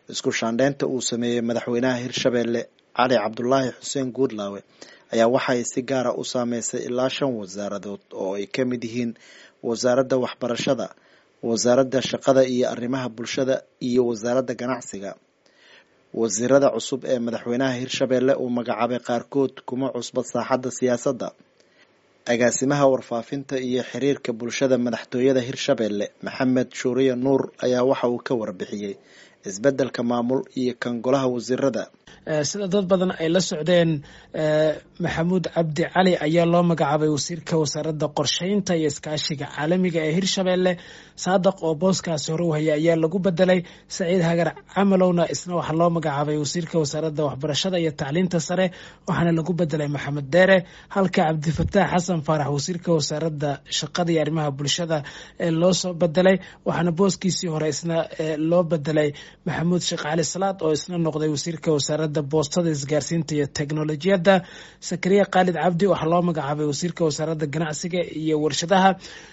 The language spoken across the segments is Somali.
isku shaandheynta uu sameeyey madaxweynaha hirshabelle cali cabdulaahi xuseen guudlaawe ayaa waxay si gaara u saameysay ilaa shan wasaaradood oo ay ka mid yihiin wasaaradda waxbarashada wasaaradda shaqada iyo arrimaha bulshada iyo wasaaradda ganacsiga wasiirada cusub ee madaxweynaha hirshabelle uu magacaabay qaarkood kuma cusba saaxadda siyaasadda agaasimaha warfaafinta iyo xiriirka bulshada madaxtooyada hirshabelle maxamed shuuriye nuur ayaa waxa uu ka warbixiyey isbeddelka maamul iyo kan golaha wasiirada sida dad badan ay la socdeen maxamuud cabdi cali ayaa loo magacaabay wasiirka wasaaradda qorsheynta iyo iskaashiga caalamiga ee hirshabelle saadaq oo booskaasi hore u haya ayaa lagu bedelay saciid hagar camalowna isna waxaa loo magacaabay wasiirka wasaaradda waxbarashada iyo tacliinta sare waxaana lagu bedelay maxamed deere halka cabdifataax xasan faarax wasiirka wasaaradda shaqada iyo arrimaha bulshada ee loo soo bedelay waxaana booskiisii hore isna loo bedelay maxamuud sheekh cali salaad oo isna noqday wasiirka wasaaradda boostada isgaarsiinta iyo teknolojiyadda sakariya khaalid cabdi waxaa loo magacaabay wasiirka wasaaradda ganacsiga iyo warshadaha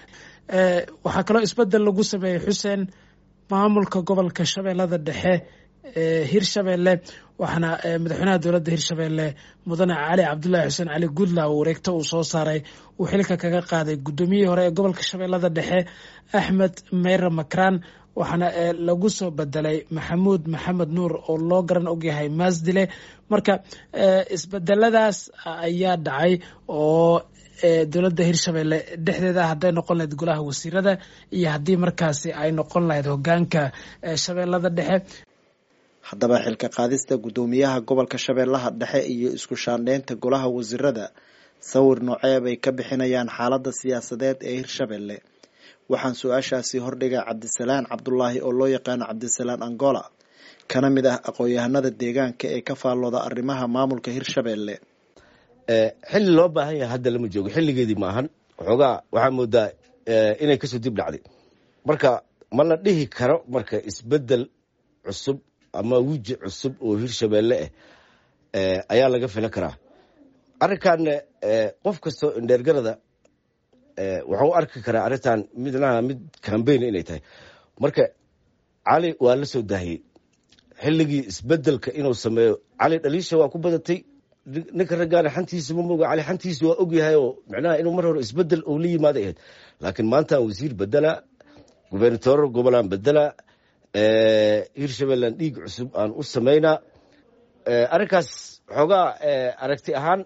waxaa kaloo isbedel lagu sameeyey xuseen maamulka gobolka shabeellada dhexe ee hirshabelle waxaana madaxweynaha dowladda hirshabelle mudane cali cabdulaahi xuseen cali guudlaw wareegto uu soo saaray uu xilka kaga qaaday guddoomiyihii hore ee gobolka shabeellada dhexe axmed meyre makran waxaana lagu soo bedelay maxamuud maxamed nuur oo loo garan ogyahay maasdile marka isbedeladaas ayaa dhacay oo dowladda hirshabelle dhexdeeda hadday noqon lahayd golaha wasiirada iyo haddii markaasi ay noqon lahayd hogaanka shabeellada dhexe haddaba xilka qaadista guddoomiyaha gobolka shabeellaha dhexe iyo isku shaandheynta golaha wasiirada sawir noocee bay ka bixinayaan xaaladda siyaasadeed ee hirshabelle waxaan su-aashaasi hordhigay cabdisalaan cabdulaahi oo loo yaqaano cabdisalaan angola kana mid ah aqoon-yahanada deegaanka ee ka faallooda arrimaha maamulka hirshabelle xilli loo baahan yahay hadda lama joogo xilligeedii ma ahan waxoogaa waxaa moodaa inay kasoo dib dhacday marka ma la dhihi karo marka isbedel cusub ama wiji cusub oo hirshabelle ah ayaa laga filan karaa arrinkan qof kastoo indheergarada waxuu arki karaa arrintan midnaha mid cambayn inay tahay marka cali waa la soo daahiyey xilligii isbedelka inuu sameeyo cali dhaliisha waa ku badatay ninka raggaana xantiisa ma moga cali xantiisa waa ogyahay oo micnaha inuu mar hore isbedel uu la yimaada ahayd laakiin maantaan wasiir bedela gubernatoor gobolaan bedela hirshabeellan dhiig cusub aan u samaynaa arrinkaas xoogaa aragti ahaan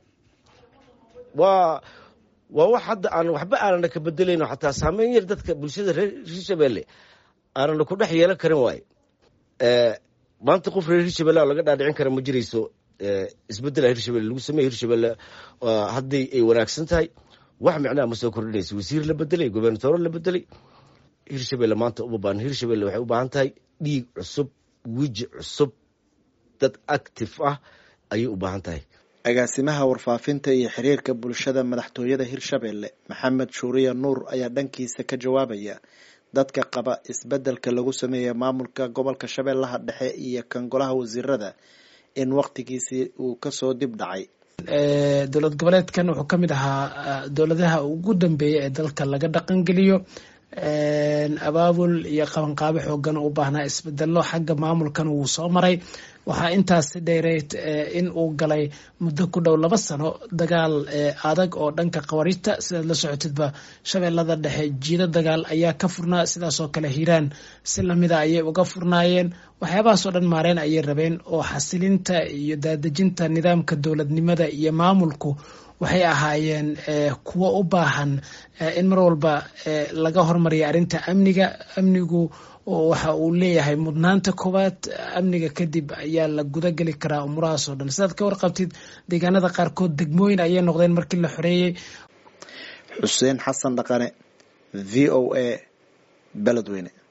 waa waa wax hadda aan waxba aanana ka bedelayno xataa saameyn yar dadka bulshada reer hirshabelle aanana ku dhex yeelan karin waaye maanta qof reer hirshabelle laga dhaadhicin kara ma jirayso isbedela hirshabelle lagu sameeye hirshabelle hadday ay wanaagsan tahay wax micnaha ma soo kordhinayso wasiir la bedelay gobernatooro la bedelay hirshabelle maanta uma baahan hirshabelle waxay u baahan tahay dhiig cusub wiji cusub dad active ah ayay u baahan tahay agaasimaha warfaafinta iyo xiriirka bulshada madaxtooyada hirshabelle maxamed shuuriye nuur ayaa dhankiisa ka jawaabaya dadka qaba isbedelka lagu sameeya maamulka gobolka shabeellaha dhexe iyo kan golaha wasiirada in waqtigiisii uu kasoo dib dhacay dowlad goboleedkan wuxuu ka mid ahaa dowladaha ugu dambeeya ee dalka laga dhaqangeliyo abaabul iyo qabanqaabo xoogan u baahnaa isbedelo xagga maamulkan wuu soo maray waxaa intaasi dheereyd in uu galay muddo ku dhow laba sano dagaal adag oo dhanka qawarijta sidaad la socotidba shabeellada dhexe jiido dagaal ayaa ka furnaa sidaasoo kale hiiraan si lamida ayay uga furnaayeen waxyaabahaasoo dhan maareen ayay rabeen oo xasilinta iyo daadejinta nidaamka dowladnimada iyo maamulku waxay ahaayeen kuwo u baahan in mar walba laga hormariya arrinta amniga amnigu waxa uu leeyahay mudnaanta koowaad amniga kadib ayaa la gudageli karaa umurahaas oo dhan sidaad ka warqabtid deegaanada qaarkood degmooyin ayay noqdeen markii la xoreeyey xuseen xasan dhaqane v o a beledweyne